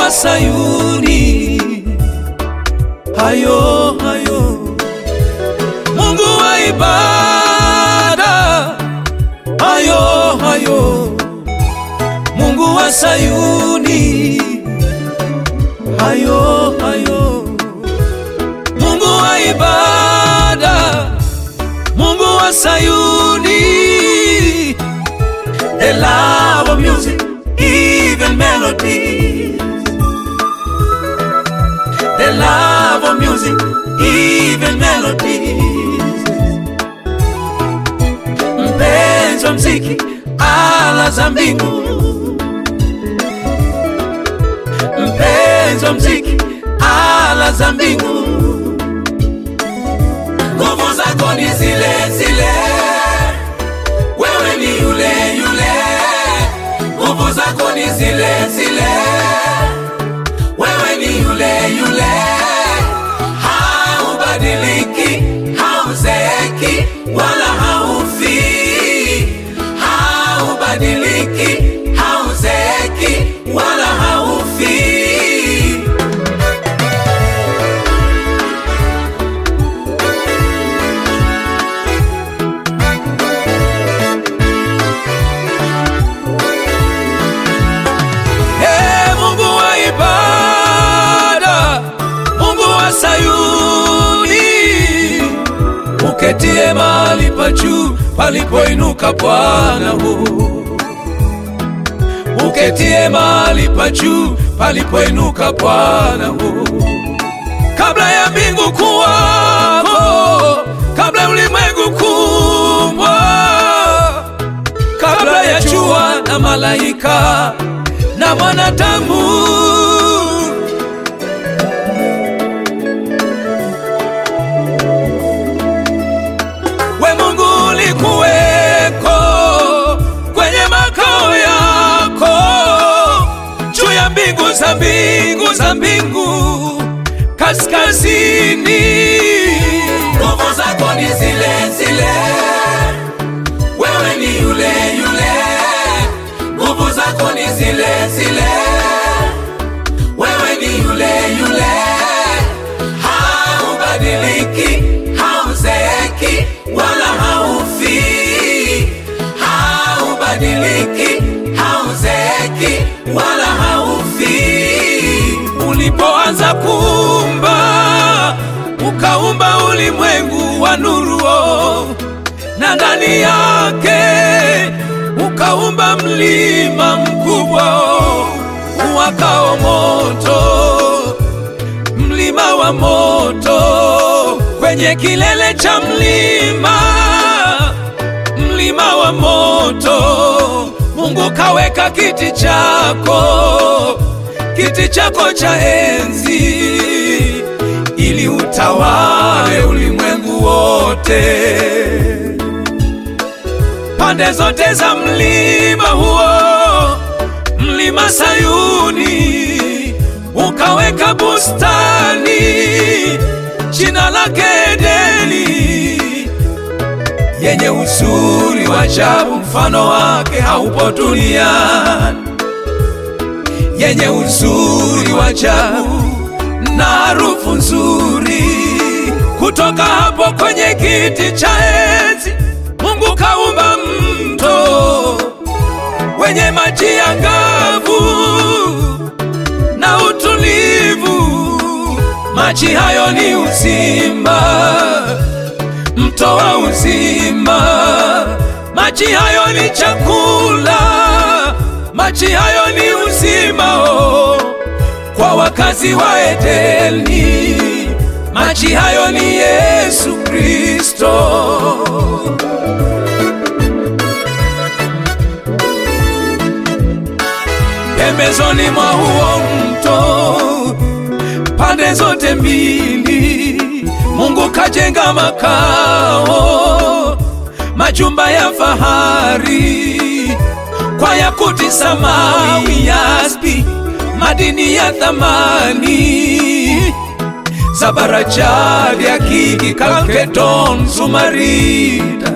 wa Sayuni. Hayo hayo, Mungu wa ibada. Hayo hayo, Mungu wa Sayuni. Hayo hayo, Mungu wa ibada. Mungu wa Sayuni. The love of music, even melodies. The love of music, even melodies. Mpenzi wa mziki, ala za mbingu. Mpenzi wa mziki, ala za mbingu. Nguvu zako ni zile zile, wewe ni yule yule. Nguvu zako ni zile zile, wewe ni yule yule. Haubadiliki, hauzeeki wala haufi. Haubadiliki, hauzeeki wala haufi. Ee Mungu wa ibada, Mungu wa Sayuni, uketie mahali pa juu palipoinuka Bwana huu, uketie mahali pa juu palipoinuka Bwana huu, kabla ya mbingu kuwapo, kabla ya ulimwengu kuumbwa kabla ya jua na malaika na mwanadamu. We Mungu ulikuweko kwenye makao yako juu ya mbingu za mbingu za mbingu kaskazini. Nguvu zako ni zile zile wewe ni yule yule, nguvu zako ni zile zile, wewe ni yule yule, haubadiliki, hauzeeki wala haufi, haubadiliki, hauzeeki wala haufi. Ulipoanza kuumba, ukaumba ulimwengu wa nuruo na ndani yake ukaumba mlima mkubwa uwakao moto, mlima wa moto. Kwenye kilele cha mlima, mlima wa moto, Mungu kaweka kiti chako, kiti chako cha enzi, ili utawale ulimwengu wote pande zote za mlima huo, mlima Sayuni, ukaweka bustani, jina lake Edeni, yenye uzuri wa ajabu, mfano wake haupo duniani, yenye uzuri wa ajabu na harufu nzuri. Kutoka hapo kwenye kiti cha enzi Mungu kaumba mto wenye maji angavu na utulivu. Maji hayo ni uzima, mto wa uzima. Maji hayo ni chakula, maji hayo ni uzima oh, kwa wakazi wa Edeni. Maji hayo ni Yesu Kristo. pembezoni mwa huo mto, pande zote mbili, Mungu kajenga makao, majumba ya fahari kwa yakuti, samawi, yaspi, madini ya thamani, zabarajadi, akiki, kalkedon, zumarida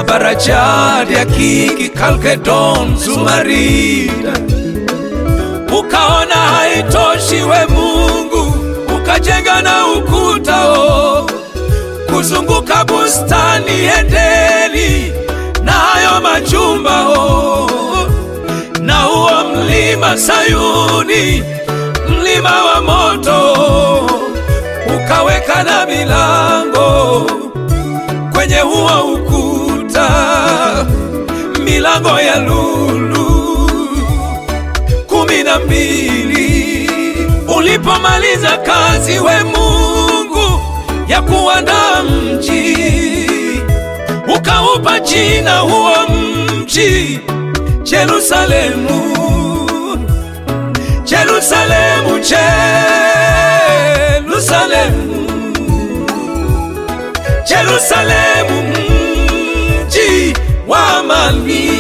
Zabarajadi, akiki, kalkedon, zumarida ukaona haitoshi, we Mungu ukajenga na ukuta o kuzunguka bustani Edeni na hayo majumba o na huo mlima Sayuni, mlima wa moto, ukaweka na milango kwenye huo ukuta, milango ya lulu kumi na mbili. Ulipomaliza kazi, we Mungu, ya kuandaa mji, ukaupa jina huo mji Jerusalemu, Jerusalemu, Jerusalemu, Jerusalemu, mji wa amani,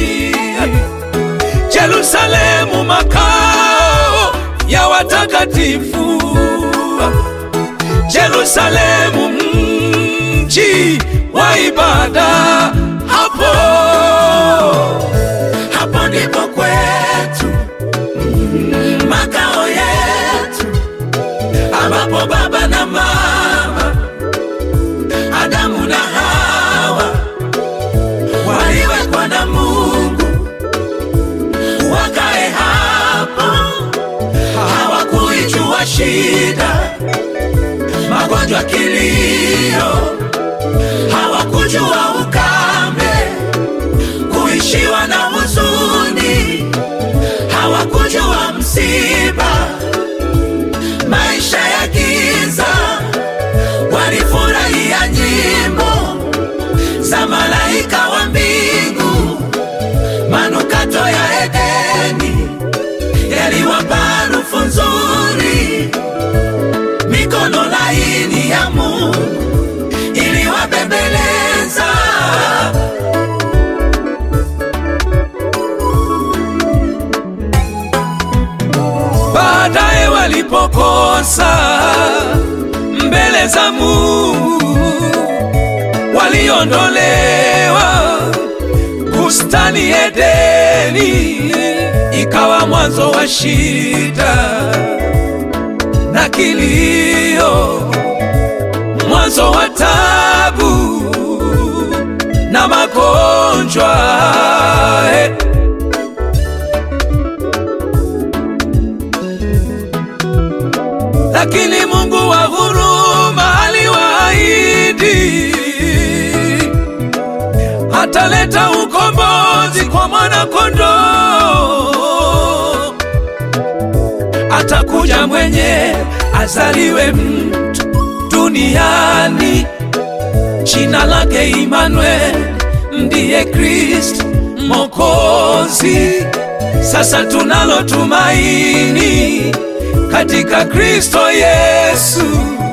Jerusalemu, makao ya watakatifu, Jerusalemu, mji wa ibada. Hapo hapo ndipo kwetu makao yetu, ambapo baba na mama Adamu na Hawa waliwekwa na Mungu wakae hapo. Hawakuijua shida, magonjwa, kilio, hawakujua ukame, kuishiwa na huzuni, hawakujua msiba, maisha ya giza. Walifurahia nyimbo za malaika wa mbingu, manukato ya Edeni yaliwapa harufu nzuri, mikono laini ya Mungu iliwabembeleza. Baadaye walipokosa mbele za Mungu, waliondolewa bustani Edeni, ikawa mwanzo wa shida na kilio, mwanzo wa tabu na magonjwa eh. Lakini Mungu wa huruma aliwaahidi ataleta ukombozi kwa mwana kondoo, atakuja mwenye azaliwe mtu duniani, jina lake Imanuel, ndiye Kristo Mwokozi. Sasa tunalo tumaini katika Kristo Yesu,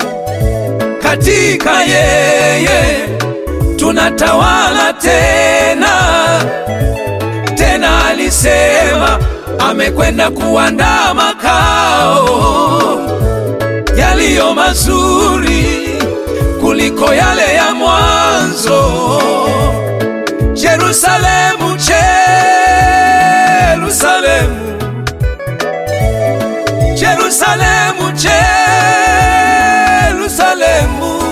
katika yeye tunatawala tena tena. Alisema amekwenda kuandaa makao yaliyo mazuri kuliko yale ya mwanzo. Yerusalemu, Yerusalemu, Yerusalemu, Yerusalemu,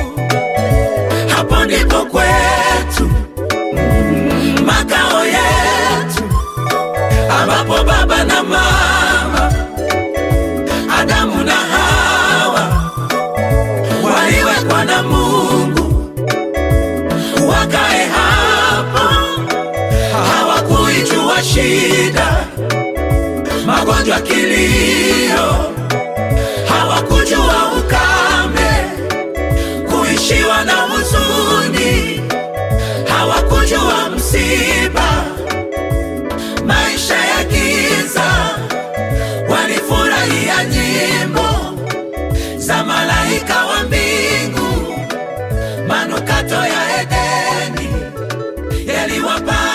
hapo ndipo kwetu makao yetu, ambapo baba na mama Adamu na Hawa waliwekwa na Mungu wakae hapo. Hawakuijua shida, magonjwa, kilio, hawakujua ukame, kuishiwa na huzuni, hawakujua msiba, maisha ya giza. Walifurahia nyimbo za malaika wa mbingu, manukato ya Edeni yaliwapa